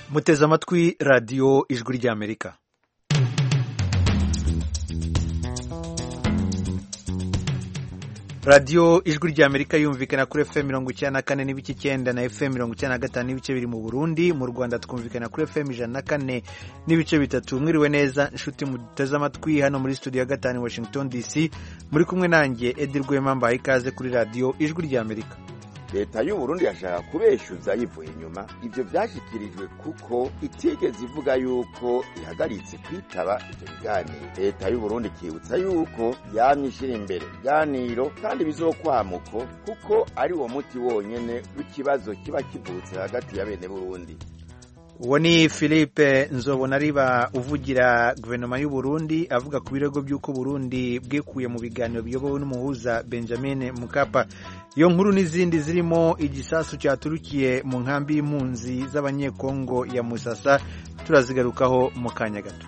muteze amatwi radiyo ijwi ry'amerika radiyo ijwi ry'amerika yumvikana kuri fm mirongo icyenda na kane n'ibice icyenda na fm mirongo icyenda na gatanu n'ibice biri mu burundi mu rwanda twumvikana kuri fm ijana na kane n'ibice bitatu mwiriwe neza inshuti muteze amatwi hano muri studio ya gatanu washington dc muri kumwe nanjye edi rwema mbaye ikaze kuri radiyo ijwi ry'amerika leta y'uburundi yashaka kubeshyuza yivuye inyuma ibyo byashyikirijwe kuko itigeze ivuga yuko ihagaritse kwitaba ibyo biganiro leta y'uburundi ikibutsa yuko yamye ishyira imbere ibiganiro kandi bizokwamuko kuko ari uwo muti wonyene w'ikibazo kiba kivutse hagati ya bene burundi uwo ni philippe nzobonariba uvugira guverinoma y'u Burundi avuga ku birego by'uko Burundi bwikuye mu biganiro biyobowe n'umuhuza benjamin mukapa iyo nkuru n'izindi zirimo igisasu cyaturukiye mu nkambi y'impunzi z'abanyekongo ya musasa turazigarukaho mu kanya gato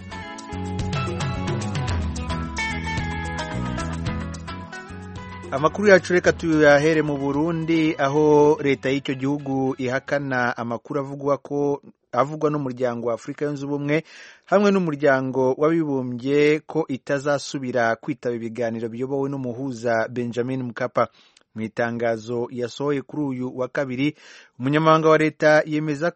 amakuru yacu reka tuyahere mu burundi aho leta y'icyo gihugu ihakana amakuru avugwa ko avugwa n'umuryango wa afurika yunze ubumwe hamwe n'umuryango w'abibumbye ko itazasubira kwitaba ibiganiro biyobowe n'umuhuza benjamin mukapa mu itangazo yasohoye kuri uyu wa kabiri umunyamabanga wa leta yemeza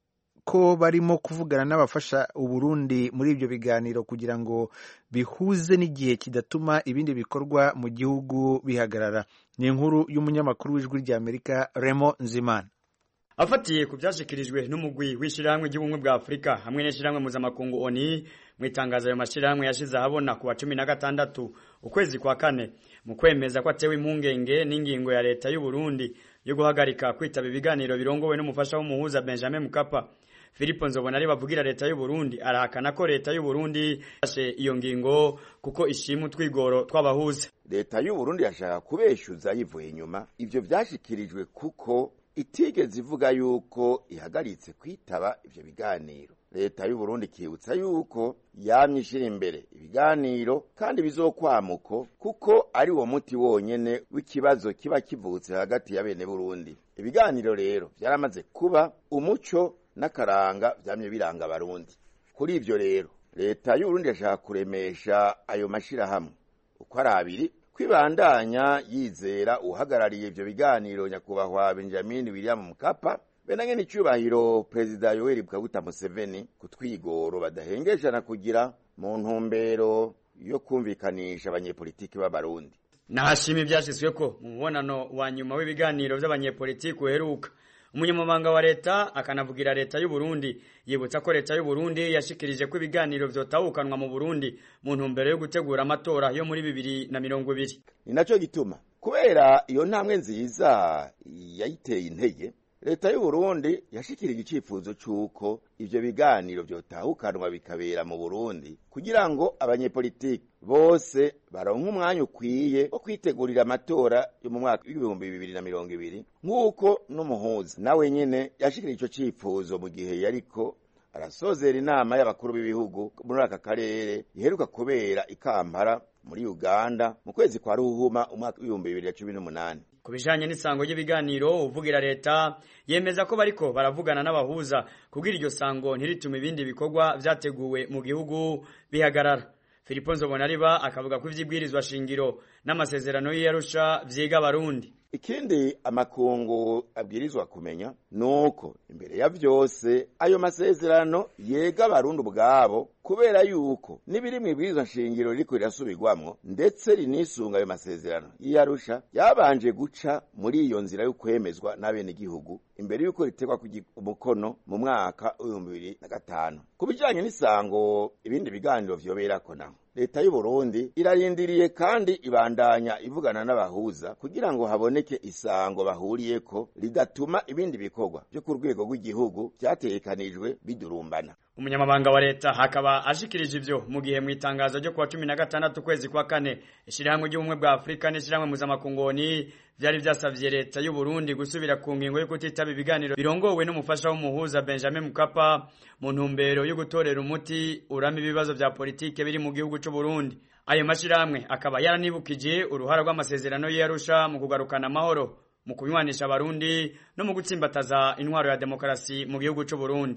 ko barimo kuvugana n'abafasha uburundi muri ibyo biganiro kugira ngo bihuze n'igihe kidatuma ibindi bikorwa mu gihugu bihagarara ni inkuru y'umunyamakuru w'ijwi ry'amerika remo nzimana afatiye ku byashyikirijwe n'umugwi w'ishyirahamwe ry'ubumwe bwa afurika hamwe n'ishyirahamwe mpuzamakungu oni mu itangazo ayo mashyirahamwe yashyize ahabona ku wa cumi na gatandatu ukwezi kwa kane mu kwemeza ko atewe impungenge n'ingingo ya leta y'u Burundi yo guhagarika kwitaba ibiganiro birongowe n'umufasha w'umuhuza benjamin mukapa Filipo Nzobonari bavugira leta y'u Burundi arahakana ko leta y'u Burundi yashe iyo ngingo kuko ishima utwigoro twabahuza leta y'u Burundi yashaka kubeshyuza yivuye inyuma ivyo vyashikirijwe kuko itigeze ivuga yuko ihagaritse kwitaba ivyo biganiro leta y'u Burundi ikibutsa yuko yamye ishira imbere ibiganiro kandi bizokwamuko kuko ari uwo muti wonyene w'ikibazo kiba kivutse hagati ya bene Burundi ibiganiro rero vyaramaze kuba umuco n'akaranga vyamye biranga abarundi kuri ivyo rero leta y'uburundi yashaka kuremesha ayo mashirahamwe uko ari abiri kwibandanya yizera uhagarariye ivyo biganiro nyakubahwa benjamin william mukapa benanye n'icubahiro perezida yoweri kaguta museveni ku twigoro badahengeshana kugira mu ntumbero yo kumvikanisha abanyepolitiki b'abarundi nahashima ivyashizweko mu mubonano wa nyuma w'ibiganiro vy'abanyepolitiki uheruka umunyamabanga wa leta akanavugira leta y'u Burundi yibutsa ko leta y'u Burundi yashikirije ko ibiganiro vyotahukanwa mu Burundi mu ntumbero yo gutegura amatora yo muri bibiri na mirongo ibiri ni naco gituma kubera iyo ntambwe nziza yayiteye intege leta y'u Burundi yashikirije icifuzo c'uko ivyo biganiro vyotahukanwa bikabera mu Burundi kugira ngo abanyepolitiki bose baronke umwanya ukwiye wo kwitegurira amatora yo mu mwaka w'ibihumbi bibiri na mirongo ibiri nk'uko n'umuhuza nawe nyene yashikirije ico cifuzo mu gihe yariko arasozera inama y'abakuru b'ibihugu muri aka karere iheruka kubera i Kampala muri Uganda mu kwezi kwa Ruhuma umwaka w'ibihumbi bibiri na cumi n'umunani ku bijanye n'isango ry'ibiganiro uvugira leta yemeza ko bariko baravugana n'abahuza kugira iryo sango ntiritume ibindi bikorwa vyateguwe mu gihugu bihagarara Filipo Nzobonariba akavuga ko ivyibwirizwa shingiro n'amasezerano y'Arusha vyiga abarundi ikindi amakungu abwirizwa kumenya nuko imbere ya vyose ayo masezerano yega abarundi ubwabo kubera yuko n'ibiri mw'ibwirizwa nshingiro ririko rirasubirwamwo ndetse rinisunga ayo masezerano y'Arusha yabanje guca muri iyo nzira yo kwemezwa n'abenegihugu imbere yuko ritegwa umukono mu mwaka w'ibihumbi bibiri na gatanu ku bijanye n'isango ibindi biganiro vyoberako naho leta y'u Burundi irarindiriye kandi ibandanya ivugana n'abahuza kugira ngo haboneke isango bahuriyeko ridatuma ibindi bikorwa byo ku rwego rw'igihugu vyategekanijwe bidurumbana umunyamabanga wa leta hakaba ashikirije ivyo mu gihe mu itangazo ryo kuwa cumi na gatandatu ukwezi kwa kane ishirahamwe ry'ubumwe bwa afurika n'ishirahamwe muzamakungoni vyari vyasavye leta y'u Burundi gusubira ku ngingo yo kutitaba ibiganiro birongowe n'umufasha w'umuhuza Benjamin Mkapa mu ntumbero yo gutorera umuti urama ibibazo vya politike biri mu gihugu c'u Burundi ayo mashirahamwe akaba yaranibukije uruhara rw'amasezerano y'Arusha mu kugarukana amahoro mu kunywanisha abarundi no mu gutsimbataza intwaro ya demokarasi mu gihugu c'u Burundi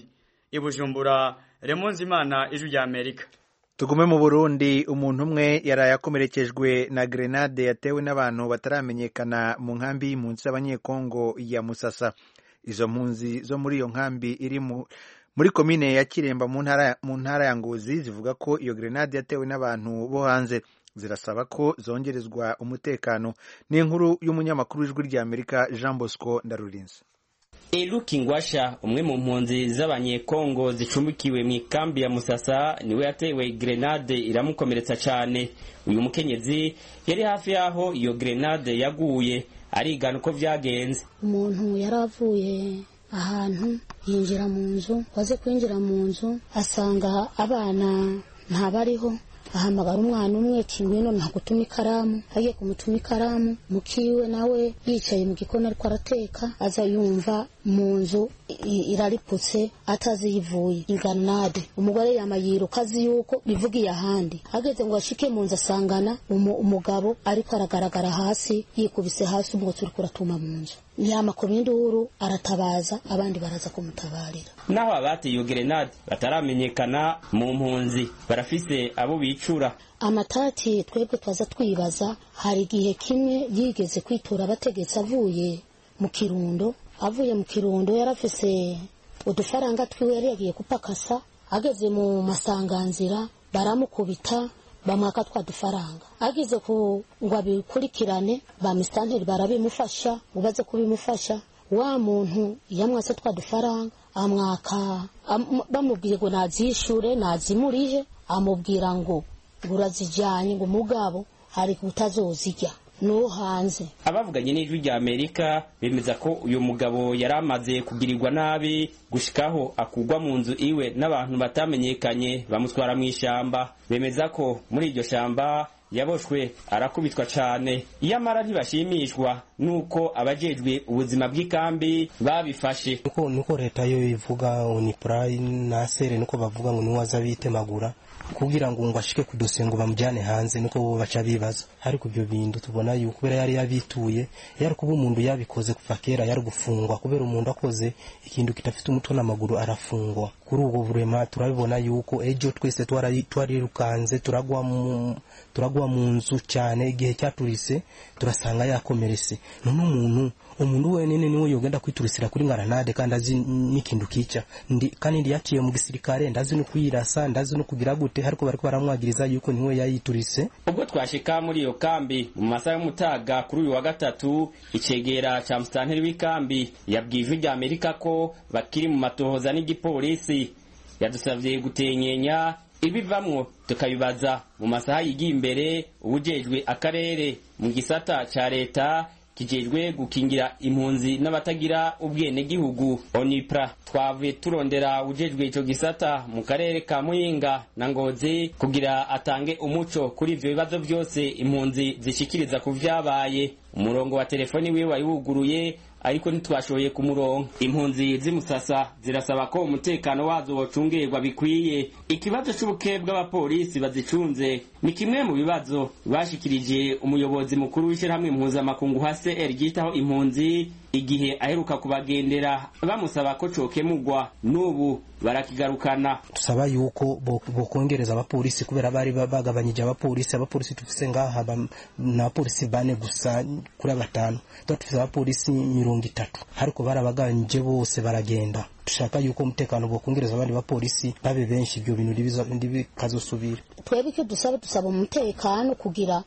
i Bujumbura Remonzi Imana ijwi rya Amerika tugume mu burundi umuntu umwe yaraye akomerekejwe na grenade yatewe n'abantu bataramenyekana mu nkambi y'impunzi z'abanyekongo ya musasa izo mpunzi zo muri iyo nkambi iri muri komine ya kiremba mu ntara ya ngozi zivuga ko iyo grenade yatewe n'abantu bo hanze zirasaba ko zongerezwa umutekano ni inkuru y'umunyamakuru w'ijwi rya amerika jean bosco ndarurinze Eluki Ngwasha umwe mu mpunzi z'abanyekongo zicumbikiwe mu ikambi ya Musasa niwe yatewe grenade iramukomeretsa cyane uyu mukenyezi yari hafi yaho iyo grenade yaguye arigana uko vyagenze umuntu yari avuye ahantu yinjira mu nzu waze kwinjira mu nzu asanga abana ntabariho ahamagara umwana umwe ngwino ntagutuma ikaramu agiye kumutuma ikaramu mukiwe nawe yicaye mu gikoni ariko arateka aza yumva mu nzu irariputse atazi yivuye inganade umugore yama yiruka azi yuko bivugiye ahandi ageze ngo ashike mu nzu asangana umugabo ariko aragaragara hasi yikubise hasi umwotsi uriko uratuma mu nzu ntiyama ku induru aratabaza abandi baraza kumutabarira naho abateye iyo gerenade bataramenyekana mu mpunzi barafise abo bicura amatati twebwe twaza twibaza hari igihe kimwe yigeze kwitura abategetsi avuye mu kirundo avuye mu kirundo yarafise udufaranga twiwe yari yagiye kupakasa ageze mu masanganzira baramukubita bamwaka twa dufaranga ageze ku ngo abikurikirane ba misitanteri barabimufasha ngo baze kubimufasha wa muntu yamwase twa dufaranga amwaka am, bamubwiye ngo nazishure nazimurihe amubwira ngo ngo urazijyanye ngo umugabo hari utazozijya no hanze abavuganye n'ijwi rya amerika bemeza ko uyu mugabo yari amaze kugirirwa nabi gushikaho akugwa mu nzu iwe n'abantu batamenyekanye bamutwara mu ishyamba bemeza ko muri iryo shamba yaboshwe arakubitwa cyane iyamara ntibashimishwa nuko abajejwe ubuzima bw'ikambi babifashe niko niko leta yo ivuga unipra na sere niko bavuga ngo niwaza bitemagura kugira ngo ngo ashike ku dosiye ngo bamujyane hanze niko bo baca bibaza ariko ibyo bintu tubona yuko kubera yari yabituye yari kuba umuntu yabikoze kuva kera yari gufungwa kubera umuntu akoze ikintu kidafite umutwe n'amaguru arafungwa kuri ubwo burema turabibona yuko ejo twese twarirukanze turagwa mu turagwa mu nzu cyane igihe cyaturise turasanga yakomeretse none umuntu umuntu wenyine niwe yogenda kwiturisira kuri ngaranade kandi azi n'ikintu kica ndi kandi ndi yaciye mu gisirikare ndazi no kwirasa ndazi no kugira gute ariko bariko baramwagiriza yuko niwe yayiturise ubwo twashika muri iyo kambi mu masaha y'umutaga kuri uyu wa gatatu icegera ca musitanteri w'ikambi yabwiye ijwi rya amerika ko bakiri mu matohoza n'igipolisi yadusavye gutenyenya ibivamwo tukabibaza mu masaha yigiye imbere ubujejwe akarere mu gisata ca leta kijejwe gukingira impunzi n'abatagira ubwenegihugu onipra twavuye turondera ujejwe ico gisata mu karere ka muyinga na ngozi kugira atange umuco kuri ivyo bibazo vyose impunzi zishikiriza ku vyabaye umurongo wa telefoni wiwe wari wuguruye ariko ntitwashoboye kumuronka impunzi z'imusasa zirasaba ko umutekano wazo wocungerwa bikwiye ikibazo c'ubuke bw'abapolisi bazicunze ni kimwe mu bibazo bashikirije umuyobozi mukuru w'ishyirahamwe mpuzamakungu hcr ryitaho impunzi igihe aheruka kubagendera bamusaba ko cokemugwa n'ubu barakigarukana tusaba yuko bokongereza abapolisi kubera bari bagabanyije abapolisi abapolisi tufise ngaha n'abapolisi bane gusa kuri batanu tuba tufise abapolisi mirongo itatu ariko barabagabanyije bose baragenda dushaka yuko umutekano bokongereza abandi bapolisi babe benshi ibyo bintu ntibikazosubira twebwe icyo dusaba dusaba umutekano kugira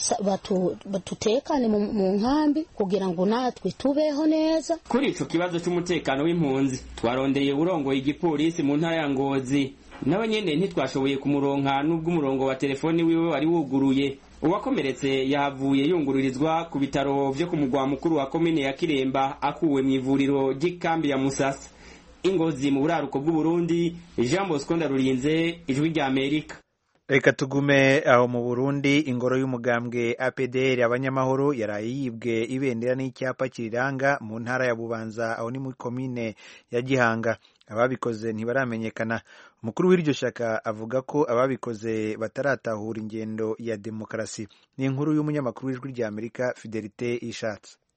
ngo batutekane mu nkambi kugira ngo natwe tubeho neza kuri ico kibazo c'umutekano w'impunzi twarondeye urongoye igipolisi mu ntara ya ngozi nawe nyene ntitwashoboye kumuronka n'ubwo umurongo wa telefoni wiwe wari wuguruye uwakomeretse yahavuye yungururizwa ku bitaro vyo ku mugwa mukuru wa komine ya kiremba akuwe mu ivuriro ry'ikambi ya musasa ingozi mu buraruko bw'uburundi jean bosco ndarurinze ijwi rya amerika reka tugume aho mu burundi ingoro y'umugambwe apdr abanyamahoro yaraye yibwe ibendera n'icyapa kiriranga mu ntara ya bubanza aho ni muri komine ya gihanga ababikoze ntibaramenyekana umukuru w'iryo shyaka avuga ko ababikoze bataratahura ingendo ya demokarasi ni inkuru y'umunyamakuru w'ijwi rya amerika fidelite ishatse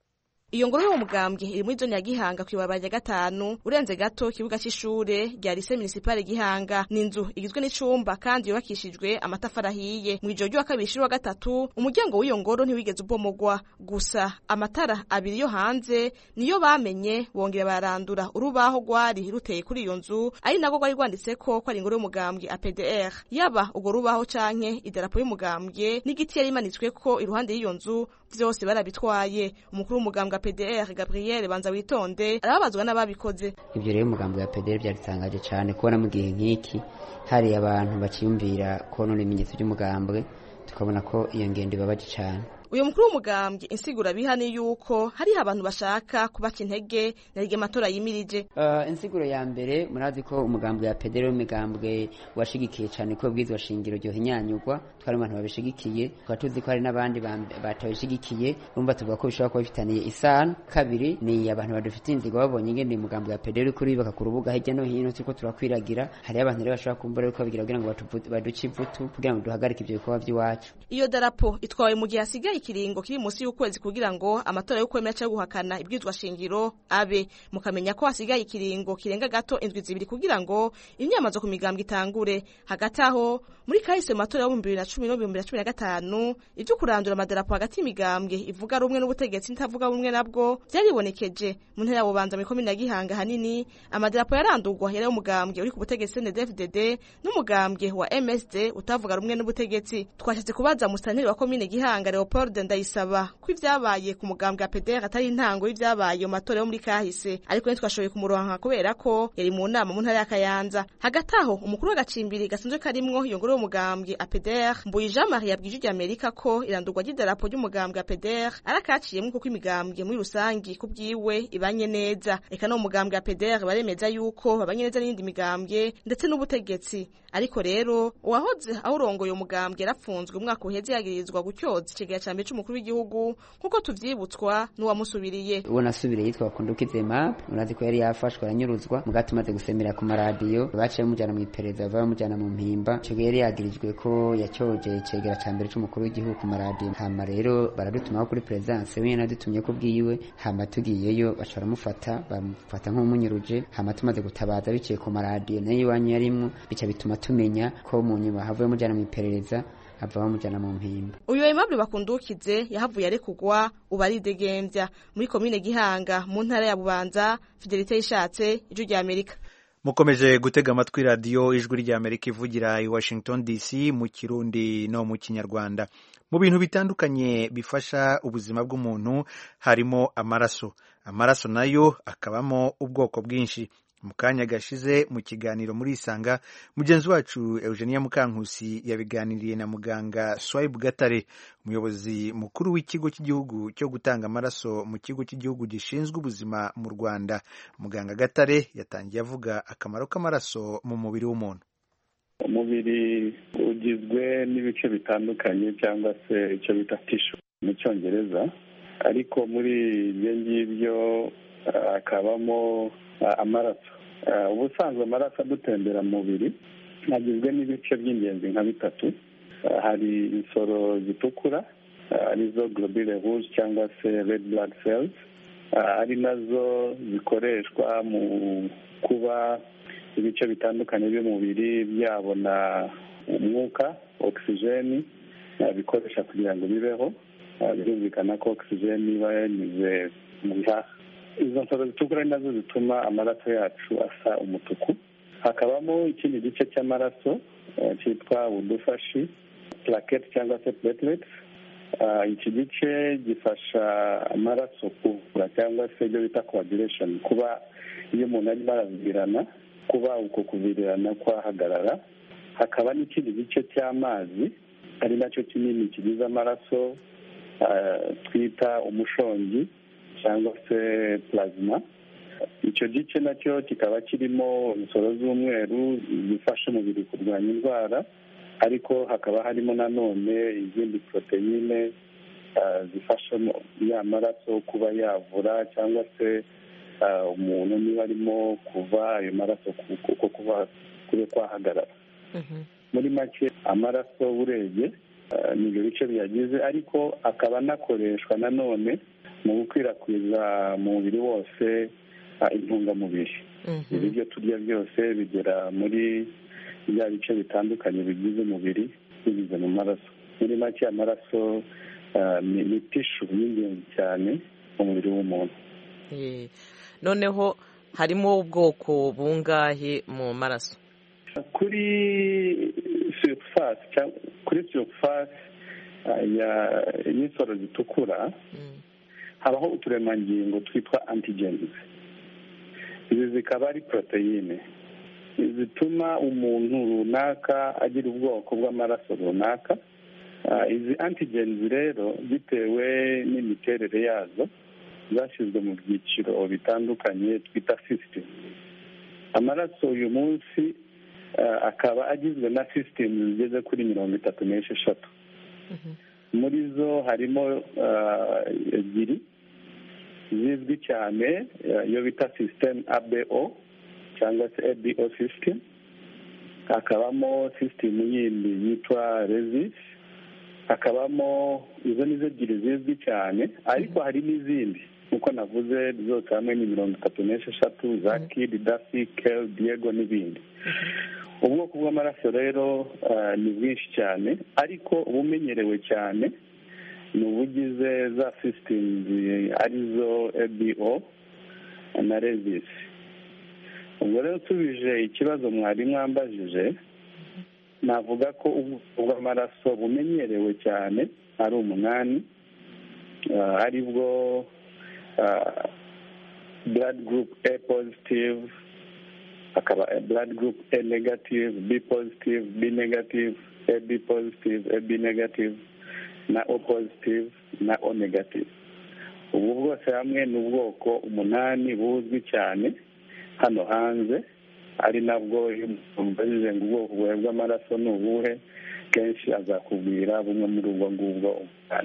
iyo ngoro y'uwo mugambwe iri muri zone ya gihanga kw'ibarabara rya gatanu urenze gato ikibuga c'ishure rya lise municipale gihanga ni inzu igizwe n'icumba kandi yubakishijwe amatafari ahiye mw'ijoro ry'uwa kabiri shiri wa gatatu umuryango w'iyo ngoro ntiwigeze ubomogwa gusa amatara abiri yo hanze niyo bamenye bongera barandura urubaho rwari ruteye kuri iyo nzu ari nabwo rwari rwanditseko ko ari ingoro y'umugambwe APDR yaba urwo rubaho canke idarapo y'umugambwe n'igiti yari imanitsweko iruhande y'iyo nzu vyose barabitwaye umukuru w'umugambwe APDR Gabriel Banza witonde arababazwa n'ababikoze ivyo rero umugambwe wa APDR byaritangaje cane kubona mu gihe nk'iki hari abantu bakiyumvira konona ibimenyetso by'umugambwe tukabona ko iyo ngendo ibabaje cane uyu mukuru w'umugambwe insigura biha ni yuko hariho abantu bashaka kubaka intege na rige matora yimirije uh, insiguro ya mbere murazi ko umugambwe ya pedero w'imigambwe washigikiye cyane ko bwizwa shingiro ryo hinyanyugwa twari abantu babishigikiye tukaba tuzi ko hari n'abandi batabishigikiye urumva tuvuga ko bishobora kuba bifitaniye isano kabiri ni abantu badufitiye inzigo babonye ingene umugambwe ya pedero kuri baka ku rubuga hirya no hino turiko turakwiragira hariho abantu rero bashobora kumbura yuko babigira kugira ngo baduce ivutu kugira ngo duhagarike ivyo bikorwa vy'iwacu iyo darapo itwawe mu gihe hasigaye ikiringo kiri munsi y'ukwezi kugira ngo amatora yo kwemera cyangwa guhakana ibwirizwa shingiro abe mukamenya ko hasigaye ikiringo kirenga gato indwi zibiri kugira ngo imyamazo ku migambwe itangure hagati aho muri kahise mu matora y'ibihumbi bibiri na cumi n'ibihumbi bibiri na cumi na gatanu ibyo kurandura amadarapo hagati y'imigambwe ivuga rumwe n'ubutegetsi n'itavuga rumwe nabwo byaribonekeje mu ntera ya bubanza muri komine ya gihanga hanini amadarapo yarandurwa yari umugambwe uri ku butegetsi CNDD-FDD n'umugambwe wa MSD utavuga rumwe n'ubutegetsi twashatse kubaza musitanteri wa komine gihanga Leopold ndayisaba ko ibyabaye ku mugambwe wa PDR atari intango y'ibyabaye mu matora yo muri kahise ariko ntitwashoboye kumuronka kubera ko yari mu nama mu ntara ya Kayanza hagati aho umukuru w'agacimbiri gasanzwe karimwo iyo ngoro y'umugambwe APDR Mbuyi Jean Marie yabwije ijya Amerika ko irandurwa ry'idarapo ry'umugambwe APDR arakaciyemwo kuko imigambwe muri rusangi ku bwiwe ibanye neza eka no umugambwe APDR baremeza yuko babanye neza n'indi migambwe ndetse n'ubutegetsi ariko rero uwahoze awurongoye umugambwe yarapfunzwe umwaka uheze yagirizwa gutyoza ikigega ca mbere c'umukuru w'igihugu nk'uko tuvyibutswa n'uwamusubiriye uwo nasubiriye yitwa bakundukize map urazi ko yari yafashwe aranyuruzwa muga tumaze gusemera ku maradiyo baciye bamujana mu iperereza bava bamujana mu mpimba ico gihe yari yagirijwe ko yacyoje icegera ca mbere c'umukuru w'igihugu ku maradiyo hama rero baradutumaho kuri perezidanse we nadutumye ko bwiwe hama tugiyeyo baca baramufata bamufata nk'umunyuruje hama tumaze gutabaza biciye ku maradiyo nayo iwanyu yarimwo bica bituma tumenya ko mu nyuma havuye mujana mu iperereza hava bamujana mu mpimba uyu Aimable bakundukize yahavuye arekugwa ubu aridegembya muri komine Gihanga mu ntara ya Bubanza Fidelite yishatse ijwi rya Amerika mukomeje gutega amatwi radiyo ijwi rya amerika ivugira i washington dc mu kirundi no mu kinyarwanda mu bintu bitandukanye bifasha ubuzima bw'umuntu harimo amaraso amaraso nayo akabamo ubwoko bwinshi mu kanya gashize mu kiganiro muri isanga mugenzi wacu eugenia mukankusi yabiganiriye na muganga swayibu gatare umuyobozi mukuru w'ikigo cy'igihugu cyo gutanga amaraso mu kigo cy'igihugu gishinzwe ubuzima mu rwanda muganga gatare yatangiye avuga akamaro k'amaraso mu mubiri w'umuntu umubiri ugizwe n'ibice bitandukanye cyangwa se icyo bita tishu mu cyongereza ariko muri ibyo ngibyo hakabamo amaraso ubusanzwe amaraso adutembera mu mubiri agizwe n'ibice by'ingenzi nka bitatu hari insoro zitukura arizo globule rouge cyangwa se red blood cells ari nazo zikoreshwa mu kuba ibice bitandukanye by'umubiri byabona umwuka ogisijeni bikoresha kugira ngo bibeho birumvikana ko ogisijeni iba yanyuze mu bihaha izo nsoro zitukura ni nazo zituma amaraso yacu asa umutuku hakabamo ikindi gice cy'amaraso cyitwa udufashi plaketi cyangwa se platelets iki gice gifasha amaraso kuvura cyangwa se ibyo bita coagulation kuba iyo umuntu arimo aravirirana kuba uko kuvirirana kwahagarara hakaba n'ikindi gice cy'amazi ari nacyo kinini kigize amaraso twita umushongi cyangwa se plasma icyo gice nacyo kikaba kirimo insoro z'umweru zifasha umubiri kurwanya indwara ariko hakaba harimo nanone izindi poroteyine zifasha ya maraso kuba yavura cyangwa se umuntu niba arimo kuva ayo maraso kuko kuba kube kwahagarara muri make amaraso urebye ni ibyo bice biyagize ariko akaba anakoreshwa nanone mu gukwirakwiza mu mubiri wose intungamubiri ibiryo turya byose bigera muri bya bice bitandukanye bigize umubiri binyuze mu maraso muri make amaraso ni tishu y'ingenzi cyane mu mubiri w'umuntu noneho harimo ubwoko bungahe mu maraso kuri surufasi kuri surufasi y'insoro zitukura habaho uturemangingo twitwa antigenizi izi zikaba ari poroteyine zituma umuntu runaka agira ubwoko bw'amaraso runaka izi antigenizi rero bitewe n'imiterere yazo zashyizwe mu byiciro bitandukanye twita sisitemu amaraso uyu munsi akaba agizwe na sisitemu zigeze kuri mirongo itatu n'esheshatu muri zo harimo ebyiri zizwi cyane iyo bita sisitemu abo cyangwa se abo sisitemu hakabamo sisitemu yindi yitwa rezisi hakabamo izo nizo ebyiri zizwi cyane ariko hari n'izindi nk'uko navuze zose hamwe ni mirongo itatu n'esheshatu za kidi dafi keri diego n'ibindi ubwoko bw'amaraso rero ni bwinshi cyane ariko ubumenyerewe cyane ni ubugize za sisitemu arizo ebo na rezisi ubwo rero tubije ikibazo mwari mwambajije navuga ko ubwoko bw'amaraso bumenyerewe cyane ari umunani ari bwo blood group a positive hakaba blood group a negative b positive b negative ab positive ab negative na o positive na o negative ubu bwose hamwe ni ubwoko umunani buzwi cyane hano hanze ari nabwo iyo umubajije ngo ubwoko bwawe bw'amaraso ni ubuhe kenshi azakubwira bumwe muri ubwo ngubwo umunani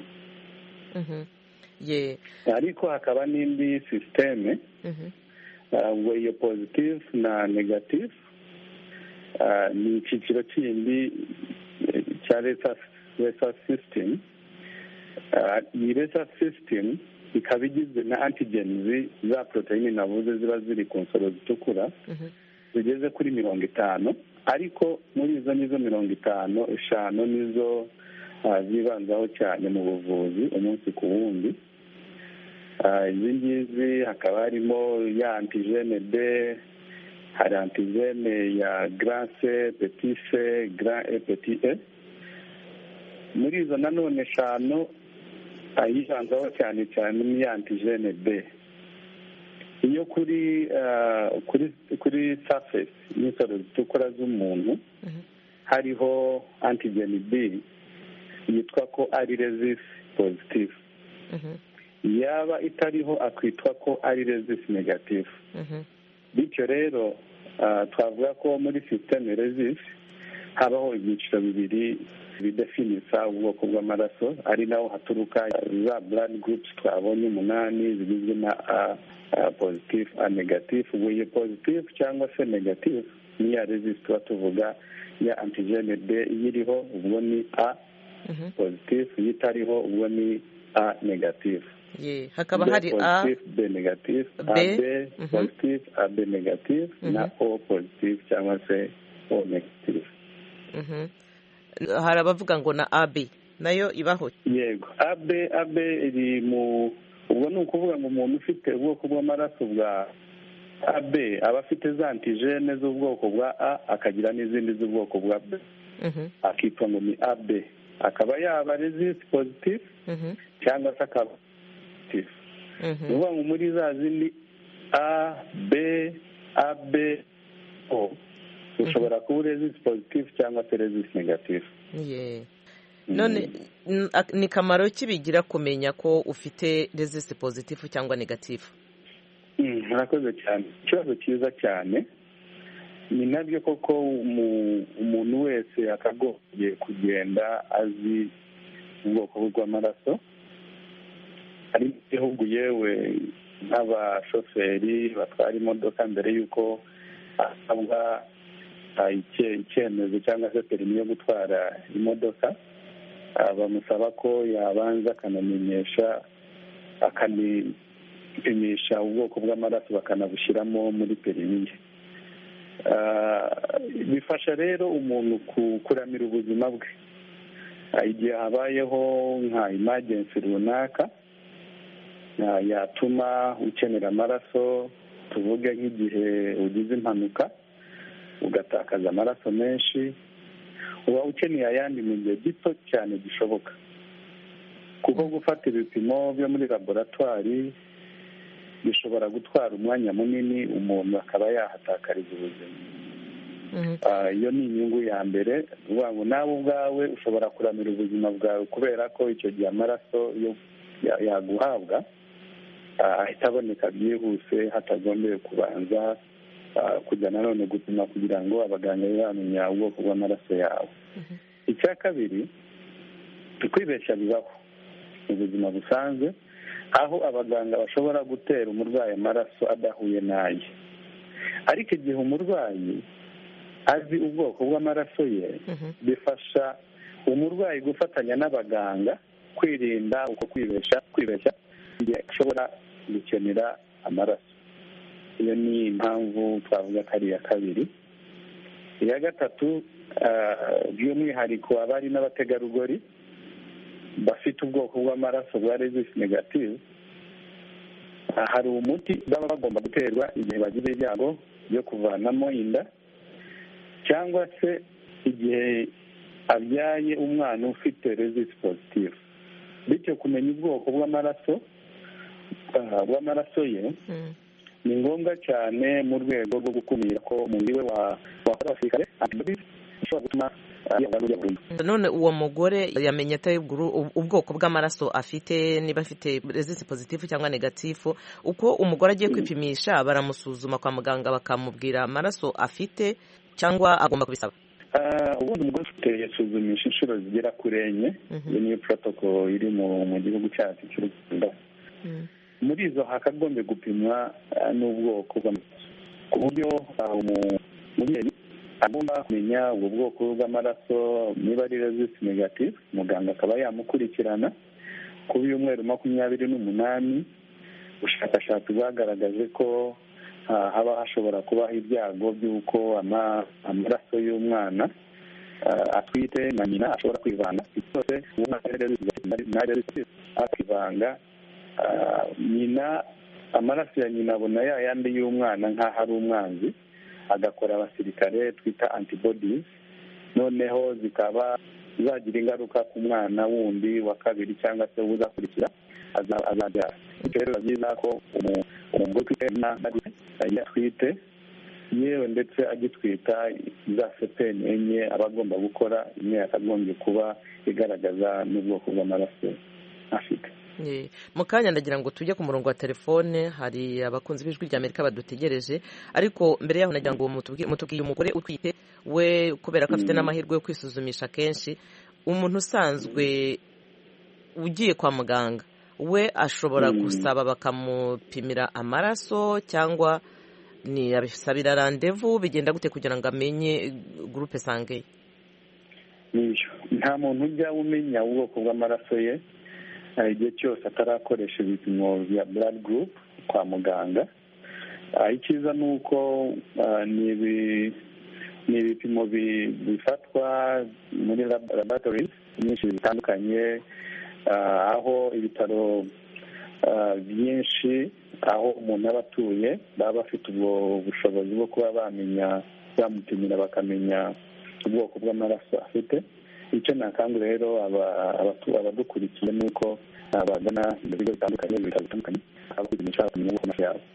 ariko hakaba n'indi sisiteme ubwo iyo positive na negative ni icyiciro kindi cya resa sisitemu iyi resa sisitemu ikaba igizwe na antigenizi za poroteyine navuze ziba ziri ku nsoro zitukura zigeze kuri mirongo itanu ariko muri izo nizo mirongo itanu eshanu nizo zibanzaho cyane mu buvuzi umunsi ku wundi izi ngizi hakaba harimo ya antigene b hari antigene ya garase petise gara e peti e muri izo nanone eshanu ayibanzaho cyane cyane ni ya antigene b iyo kuri kuri kuri safesi y'insoro zitukura z'umuntu hariho antigeni b yitwa ko ari rezisi pozitifu yaba itariho akitwa ko ari rezisi negatifu bityo rero twavuga ko muri sisiteme rezisi habaho ibyiciro bibiri bidefinisa ubwoko bw'amaraso ari naho haturuka za buradi gurupusi twabonye umunani zigizwe na a pozitifu a negatifu ubwo iyo pozitifu cyangwa se negatifu ni ya rezisi tuba tuvuga ya antigene b iyiriho ubwo ni a pozitifu iyo itariho ubwo ni a negatifu hakaba hari a b negatifu a b pozitifu a b negatifu na o pozitifu cyangwa se o negatifu hari abavuga ngo na abe nayo ibaho yego abe abe iri mu ubwo ni ukuvuga ngo umuntu ufite ubwoko bw'amaraso bwa abe aba afite za antijene z'ubwoko bwa a akagira n'izindi z'ubwoko bwa b akitwa ngo ni abe akaba yaba rezisi pozitifu cyangwa se akaba pozitifu ni ukuvuga ngo muri za zindi a b a b o ushobora kuba rezisi pozitifu cyangwa se rezisi negatifu none ni kamaro ki bigira kumenya ko ufite rezisi pozitifu cyangwa negatifu murakoze cyane ikibazo cyiza cyane ni nabyo koko umuntu wese akagombye kugenda azi ubwoko bw'amaraso hari n'igihugu yewe nk'abashoferi batwara imodoka mbere y'uko asabwa icyemezo cyangwa se perimi yo gutwara imodoka bamusaba ko yabanza akanamenyesha akanipimisha ubwoko bw'amaraso bakanabushyiramo muri perimiye bifasha rero umuntu kuramira ubuzima bwe igihe habayeho nka imagensi runaka yatuma ukenera amaraso tuvuge nk'igihe ugize impanuka ugatakaza amaraso menshi uba ukeneye ayandi mu gihe gito cyane gishoboka kuko gufata ibipimo byo muri laboratwari bishobora gutwara umwanya munini umuntu akaba yahatakariza ubuzima iyo ni inyungu ya mbere uvuga ngo nawe ubwawe ushobora kuramira ubuzima bwawe kubera ko icyo gihe amaraso yaguhabwa ahita aboneka byihuse hatagombeye kubanza kujya nanone gupima kugira ngo abaganga babe bamenya ubwoko bw'amaraso yawe icya kabiri kwibeshya bibaho mu buzima busanzwe aho abaganga bashobora gutera umurwayi amaraso adahuye n'aye ariko igihe umurwayi azi ubwoko bw'amaraso ye bifasha umurwayi gufatanya n'abaganga kwirinda uko kwibeshya kwibeshya igihe ashobora gukenera amaraso iyo ni impamvu twavuga ko ari iya kabiri iya gatatu by'umwihariko abari n'abategarugori bafite ubwoko bw'amaraso bwa rezisi negative hari umuti baba bagomba guterwa igihe bagize ibyago byo kuvanamo inda cyangwa se igihe abyaye umwana ufite rezisi positive bityo kumenya ubwoko bw'amaraso bw'amaraso ye ni ngombwa cyane mu rwego rwo gukumira ko umubiri we wakora abasirikare bishobora gutuma none uwo mugore yamenye atari ubwoko bw'amaraso afite niba afite rezisi pozitifu cyangwa negatifu uko umugore agiye kwipimisha baramusuzuma kwa muganga bakamubwira amaraso afite cyangwa agomba kubisaba ubundi umugore ufite yasuzumisha inshuro zigera kuri enye iyo niyo porotokolo iri mu gihugu cyacu cy'u rwanda muri izo hakagombye gupimwa n'ubwoko bw'amaraso ku buryo umubyeyi agomba kumenya ubwo bwoko bw'amaraso niba ari rezisi negatifu muganga akaba yamukurikirana ku y'umweru makumyabiri n'umunani ubushakashatsi bwagaragaje ko haba hashobora kubaho ibyago by'uko amaraso y'umwana atwite na nyina ashobora kwivanga byose akivanga nyina amaraso ya nyina abona ya yandi y'umwana nk'aho ari umwanzi agakora abasirikare twita antibodies noneho zikaba zagira ingaruka ku mwana wundi wa kabiri cyangwa se uzakurikira azabyara bityo rero biba byiza ko umugore utwite atwite yewe ndetse agitwita za sepeni enye aba agomba gukora imwe yakagombye kuba igaragaza n'ubwoko bw'amaraso afite mu kanya ndagira ngo tujye ku murongo wa telefone hari abakunzi b'ijwi rya amerika badutegereje ariko mbere yaho nagira ngo mutubwiye umugore utwite we kubera ko afite n'amahirwe yo kwisuzumisha kenshi umuntu usanzwe ugiye kwa muganga we ashobora gusaba bakamupimira amaraso cyangwa ni abisabira randevu bigenda gute kugira ngo amenye gurupe sangeye nta muntu ujya umenya ubwoko bw'amaraso ye igihe cyose atarakoresha ibipimo bya blood group kwa muganga icyiza ni uko ni ibipimo bifatwa muri laboratories nyinshi zitandukanye aho ibitaro byinshi aho umuntu aba atuye baba bafite ubwo bushobozi bwo kuba bamenya bamupimira bakamenya ubwoko bw'amaraso afite icyo nakangura rero abadukurikiye ni uko bagana ibigo bitandukanye ibitaro bitandukanye aho kwipimisha bakamenya ubwoko bw'amaraso yabo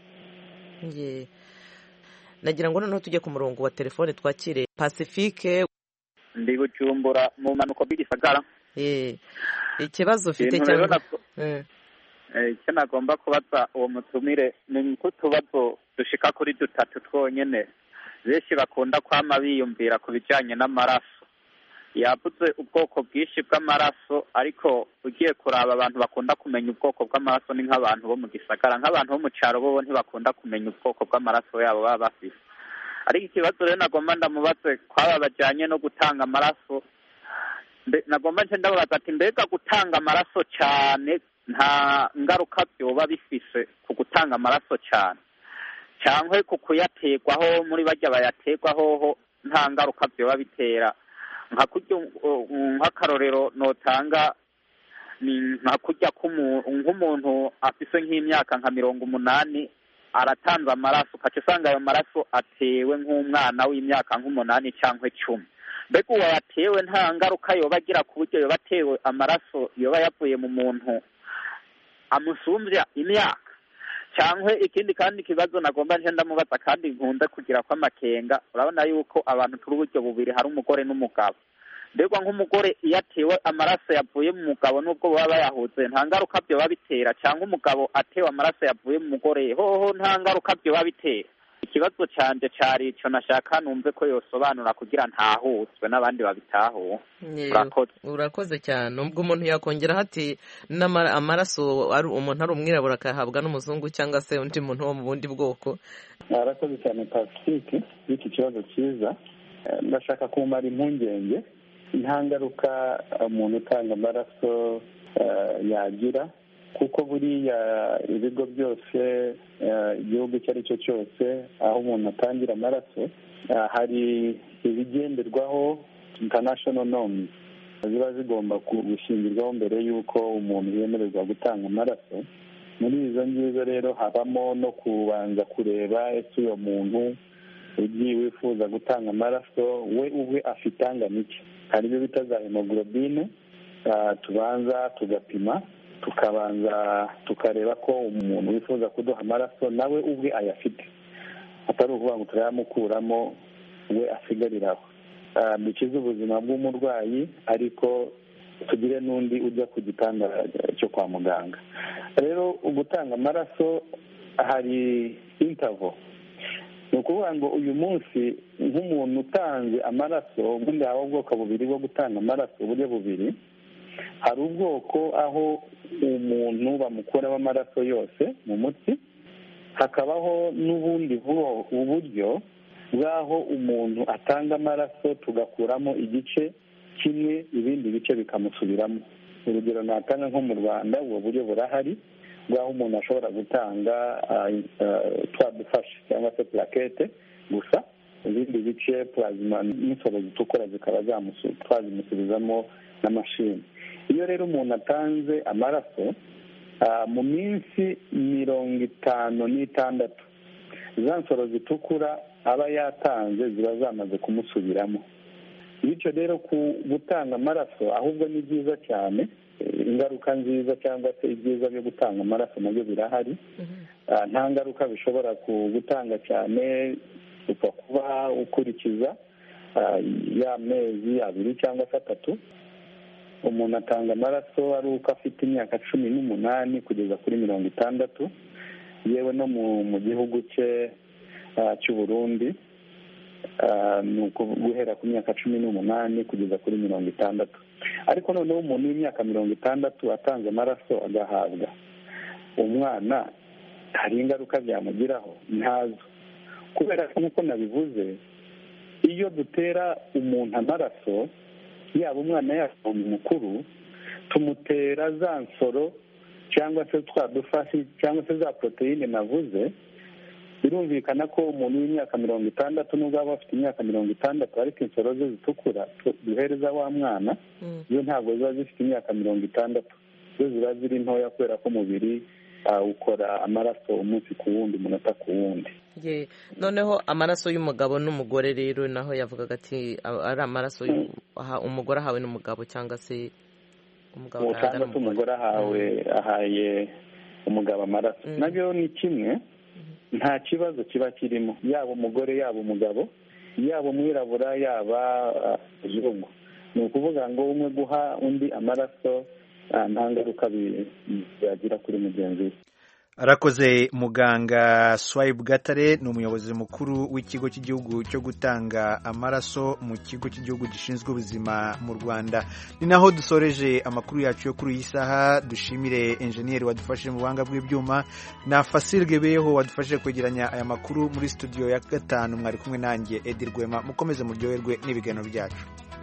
nagira ngo noneho tujye ku murongo wa telefone twakire pacifique ndi bucumbura mu mpanuka bw'igisagara ikibazo ufite cyangwa icyo nagomba kubaza uwo mutumire ni nk'utubazo dushika kuri dutatu twonyine benshi bakunda kwama biyumvira ku bijyanye n'amaraso yavuze ubwoko bwinshi bw'amaraso ariko ugiye kuraba abantu bakunda kumenya ubwoko bw'amaraso ni nk'abantu bo mu gisagara nk'abantu bo mu cyaro bo ntibakunda kumenya ubwoko bw'amaraso yabo baba bafite ariko ikibazo rero nagomba ndamubaze kwaba bajyanye no gutanga amaraso nagomba nce ndababaza ati mbega gutanga amaraso cyane nta ngaruka byoba bifise ku gutanga amaraso cyane cyangwa ku kuyaterwaho muri bajya bayaterwaho nta ngaruka byoba bitera nka kurya nk'akarorero notanga ni nka kurya nk'umuntu afise nk'imyaka nka mirongo umunani aratanze amaraso ukaca usanga ayo maraso atewe nk'umwana w'imyaka nk'umunani cyangwa icumi mbega uwo yatewe nta ngaruka yoba agira ku buryo yoba atewe amaraso yoba yavuye mu muntu amusumbya imyaka cyangwa ikindi kandi kibazo nagomba nje ndamubaza kandi nkunda kugira ko amakenga urabona yuko abantu turi uburyo bubiri hari umugore n'umugabo mbega nk'umugore iyo atewe amaraso yavuye mu mugabo nubwo baba bayahuze nta ngaruka byoba bitera cyangwa umugabo atewe amaraso yavuye mu mugore hoho nta ngaruka byoba bitera ikibazo cyanje cyari icyo nashaka numve ko yosobanura kugira ntahutswe n'abandi babitahuwe urakoze urakoze cyane ubwo umuntu yakongeraho ati amaraso ari umuntu ari umwirabura akayahabwa n'umuzungu cyangwa se undi muntu wo mu bundi bwoko arakoze cyane pacifique y'iki kibazo cyiza ndashaka kumara impungenge nta ngaruka umuntu utanga amaraso yagira kuko buriya ibigo byose igihugu icyo ari cyo cyose aho umuntu atangira amaraso hari ibigenderwaho international norms ziba zigomba gushingirwaho mbere y'uko umuntu yemererwa gutanga amaraso muri izo ngizo rero habamo no kubanza kureba ese uwo muntu ugiye wifuza gutanga amaraso we ubwe afite angana iki hari ibyo bita za hemoglobine tubanza tugapima tukabanza tukareba ko umuntu wifuza kuduha amaraso nawe ubwe ayafite atari ukuvuga ngo turayamukuramo we asigariraho dukize ubuzima bw'umurwayi ariko tugire n'undi ujya ku gitanda cyo kwa muganga rero gutanga amaraso hari intavo ni ukuvuga ngo uyu munsi nk'umuntu utanze amaraso ubundi haba ubwoko bubiri bwo gutanga amaraso uburyo bubiri hari ubwoko aho umuntu bamukuramo amaraso yose mu mutsi hakabaho n'ubundi buryo bw'aho umuntu atanga amaraso tugakuramo igice kimwe ibindi bice bikamusubiramo urugero natanga nko mu rwanda ubwo buryo burahari bw'aho umuntu ashobora gutanga twa dufashe cyangwa se purakete gusa ibindi bice purazima n'insoro zitukura zikaba twazimusubizamo n'amashini iyo rero umuntu atanze amaraso mu minsi mirongo itanu n'itandatu za nsoro zitukura aba yatanze ziba zamaze kumusubiramo bityo rero ku gutanga amaraso ahubwo ni byiza cyane ingaruka nziza cyangwa se ibyiza byo gutanga amaraso nabyo birahari nta ngaruka bishobora gutanga cyane upfa kuba ukurikiza ya mezi abiri cyangwa se atatu umuntu atanga amaraso ari uko afite imyaka cumi n'umunani kugeza kuri mirongo itandatu yewe no mu gihugu cye cy'u Burundi ni guhera ku myaka cumi n'umunani kugeza kuri mirongo itandatu ariko noneho umuntu w'imyaka mirongo itandatu atanze amaraso agahabwa umwana hari ingaruka byamugiraho ntazo kubera ko nk'uko nabivuze iyo dutera umuntu amaraso yaba umwana yaba umuntu mukuru tumutera za nsoro cyangwa se twa dufashi cyangwa se za poroteyine navuze birumvikana ko umuntu w'imyaka mirongo itandatu nubwo waba afite imyaka mirongo itandatu ariko insoro ze zitukura duhereza wa mwana zo ntabwo ziba zifite imyaka mirongo itandatu zo ziba ziri ntoya kubera ko umubiri ukora amaraso umunsi ku wundi umunota ku wundi noneho amaraso y'umugabo n'umugore rero naho yavugaga ati ari amaraso umugore ahawe n'umugabo cyangwa se umugabo cyangwa se umugore ahawe ahaye umugabo amaraso nabyo ni kimwe nta kibazo kiba kirimo yaba umugore yaba umugabo yaba umwirabura yaba umuzungu ni ukuvuga ngo umwe guha undi amaraso nta ngaruka byagira kuri mugenzi we arakoze muganga swayibu gatare ni umuyobozi mukuru w'ikigo cy'igihugu cyo gutanga amaraso mu kigo cy'igihugu gishinzwe ubuzima mu rwanda ni naho dusoreje amakuru yacu yo kuri iyi saha dushimire enjeniyeri wadufashije mu buhanga bw'ibyuma na fasirwe beho wadufashije kwegeranya aya makuru muri studio ya gatanu mwari kumwe nanjye edi rwema mukomeze muryoherwe n'ibiganiro byacu